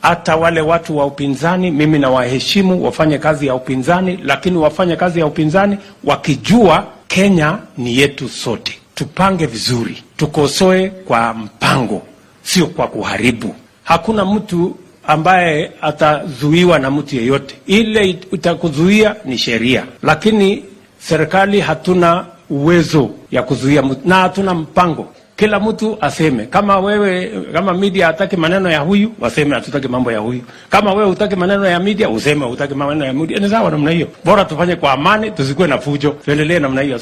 Hata wale watu wa upinzani, mimi nawaheshimu, wafanye kazi ya upinzani, lakini wafanye kazi ya upinzani wakijua Kenya ni yetu sote. Tupange vizuri, tukosoe kwa mpango, sio kwa kuharibu. Hakuna mtu ambaye atazuiwa na mtu yeyote. Ile itakuzuia ni sheria, lakini serikali hatuna uwezo ya kuzuia mtu na hatuna mpango. Kila mtu aseme. Kama wewe kama media hataki maneno ya huyu, waseme hatutaki mambo ya huyu. Kama wewe hutaki maneno ya media, useme hutaki maneno ya media. Ni sawa namna hiyo, bora tufanye kwa amani, tusikuwe na fujo, tuendelee namna hiyo.